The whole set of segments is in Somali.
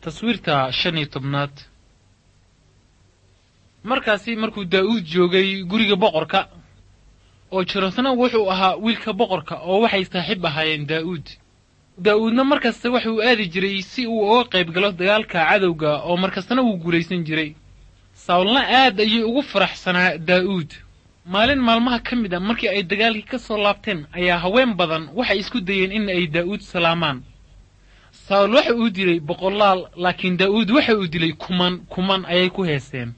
taswiirta shan iyo tobnaad markaasi markuu daa'uud joogay guriga boqorka oo jonatana wuxuu ahaa wiilka boqorka oo waxay saaxiib ahaayeen daa'uud daa'uudna markasta waxuu aadi jiray si uu uga qayb galo dagaalka cadowga oo markastana wuu guulaysan jiray sawlna aad ayay ugu faraxsanaa daa'uud maalin maalmaha ka mid a markii ay dagaalkii ka soo laabteen ayaa haween badan waxay isku dayeen in ay daa'uud salaamaan sawl waxa uu dilay boqolaal laakiin daa'uud waxa uu dilay kuman kuman ayay ku heeseen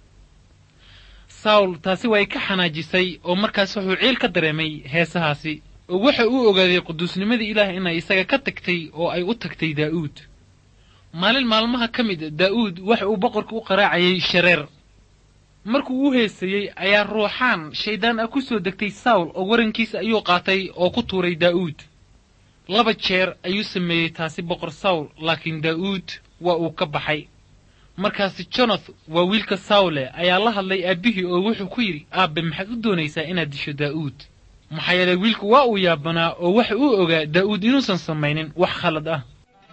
sawl taasi way ka xanaajisay oo markaas wuxuu ciil ka dareemay heesahaasi oo waxa uu ogaaday quduusnimadii ilaah inay isaga ka tagtay oo ay u tagtay daa'uud maalin maalmaha ka mid daa'uud waxa uu boqorka u qaraacayay shareer markuu u heesayey ayaa ruuxaan shayddaan ah ku soo degtay sawl oo warankiisa ayuu qaatay oo ku tuuray daa'uud laba jeer ayuu sameeyey taasi boqor sawl laakiin daa'uud waa uu ka baxay markaasi jonath waa wiilka sawle ayaa la hadlay aabbihii oo wuxuu ku yidhi aabbe maxaad u doonaysaa inaad disho daa'uud maxaa yeelay wiilku waa uu yaabanaa oo waxa uu ogaa daa'uud inuusan samaynin wax khalad ah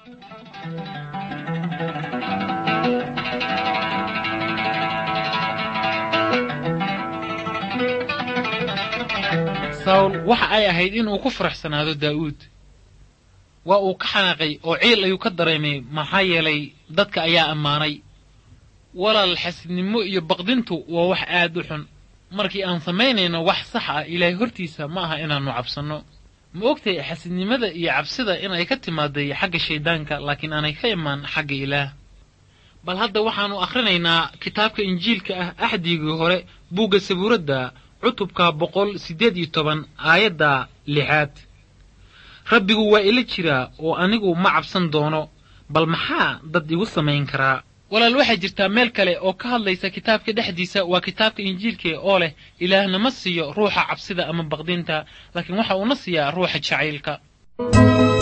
sawl waxa ay ahayd inuu ku faraxsanaado daa'uud waa uu ka xanaaqay oo ciil ayuu ka dareemay maxaa yeelay dadka ayaa ammaanay walaal xasidnimo iyo baqdintu waa wax aad u xun markii aan samaynayno wax sax ah ilaahay hortiisa ma aha inaannu cabsanno ma ogtay xasidnimada iyo cabsida inay ka timaaday xagga shayddaanka laakiin aanay ka imaan xagga ilaah bal hadda waxaannu akhrinaynaa kitaabka injiilka ah axdigii hore buugga sabuuradda cutubka boqol siddeed iyo toban aayadda lixaad rabbigu waa ila jiraa oo anigu ma cabsan doono bal maxaa dad igu samayn karaa walaal waxaa jirtaa meel kale oo ka hadlaysa kitaabka dhexdiisa waa kitaabka injiilka oo leh ilaahna ma siiyo ruuxa cabsida ama baqdinta laakiin waxa uuna siiyaa ruuxa jacaylka